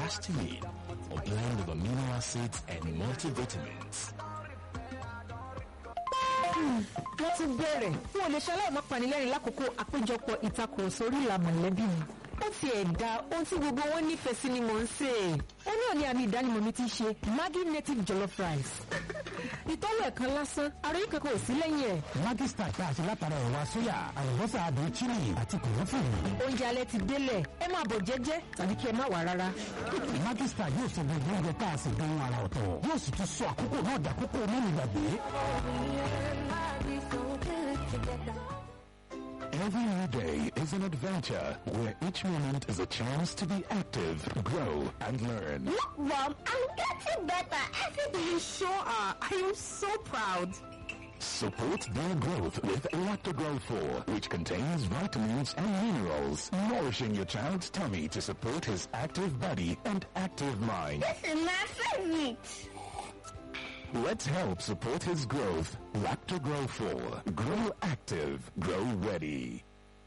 histamine, a blend of amino acids and multivitamins. wọ́n ti bẹ̀rẹ̀ fún olè ṣaláì má panilẹ́rìn lákòókò àpéjọpọ̀ ìtakùrọ̀sọ orí ìlà mọ̀lẹ́bí mi. ó ti ẹ̀dá ohun tí gbogbo wọn nífẹ̀ẹ́ sí ni mò ń sè é. ó náà ní àmì ìdánimọ̀ mi ti ṣe Maggi native jollof rice. ìtọ́wò ẹ̀kan lásán àròyé kankan ò sí lẹ́yìn ẹ̀. Maggi Star tá a ṣe látara ẹ̀wà sóyà àlùbọ́sà àdùn chili àti kòlófòrò. oúnjẹ alẹ́ ti délẹ̀ ẹ máa bọ̀ jẹ́jẹ́ tàbí kí ẹ má wà rárá. Maggi Star yóò sọ gbogbo oúnjẹ tá a sì dán ara ọ̀tọ̀ yóò sì tún sọ àkókò náà dàkókò mẹ́rin gbàgbé. Every new day is an adventure where each moment is a chance to be active, grow, and learn. Look, Mom, I'm getting better every day. You sure are. I am so proud. Support their growth with Lactogrow 4, which contains vitamins and minerals, nourishing your child's tummy to support his active body and active mind. This is my favorite. Let's help support his growth. Lactogrow 4. Grow active. Grow ready.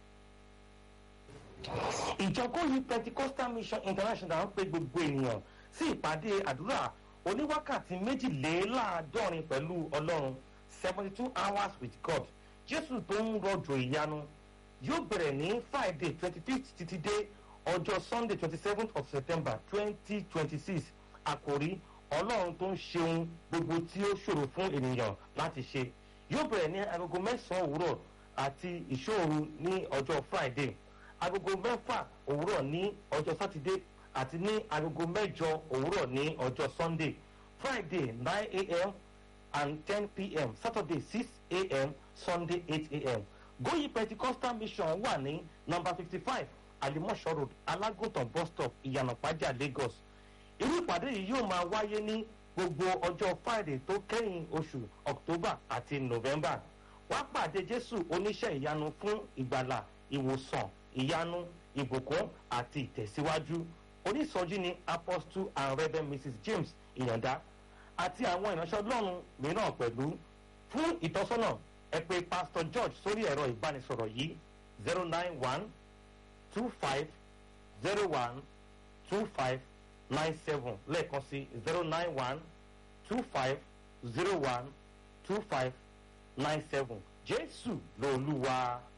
ìjọ kóyí pentecostal mission international ń pe gbogbo ènìyàn sí ìpàdé àdúrà oníwákàtí méjìléláàádọ́rin pẹ̀lú ọlọ́run seventy two hours with god jésù tó ń rọ̀jò ìyanu yóò bẹ̀rẹ̀ ní friday twenty fifth títí dé ọjọ́ sunday twenty seventh of september twenty twenty six àkòrí ọlọ́run tó ń ṣeun gbogbo tí ó ṣòro fún ènìyàn láti ṣe yóò bẹ̀rẹ̀ ní agogo mẹ́sàn-án òwúrọ̀ àti ìṣòro ní ọjọ́ friday agogo mẹ́fà òwúrọ̀ ní ọjọ́ sátidé àti ní agogo mẹ́jọ òwúrọ̀ ní ọjọ́ sunday friday nine a.m. and ten p.m. saturday six a.m. sunday eight a.m. goyi pentecostal mission wà ní number fifty five alimosho road alágùntàn bus stop ìyànàpájà lagos irú ìpàdé yìí yóò máa wáyé ní gbogbo ọjọ́ friday tó kẹ́yìn oṣù october àti november wá pàdé jésù oníṣẹ́ ìyanu fún ìgbàlà ìwòsàn ìyanu ìbùkún àti ìtẹ̀síwájú onísọjí ni apostle and reverend mrs james ìyàndá àti àwọn ìránṣẹ́ ọlọ́run mìíràn pẹ̀lú fún ìtọ́sọ́nà ẹ pé pastor george sórí ẹ̀rọ ìbánisọ̀rọ̀ yìí zero nine one two five zero one two five nine seven lẹ́ẹ̀kan sí zero nine one two five zero one two five nine seven jésù lolúwa.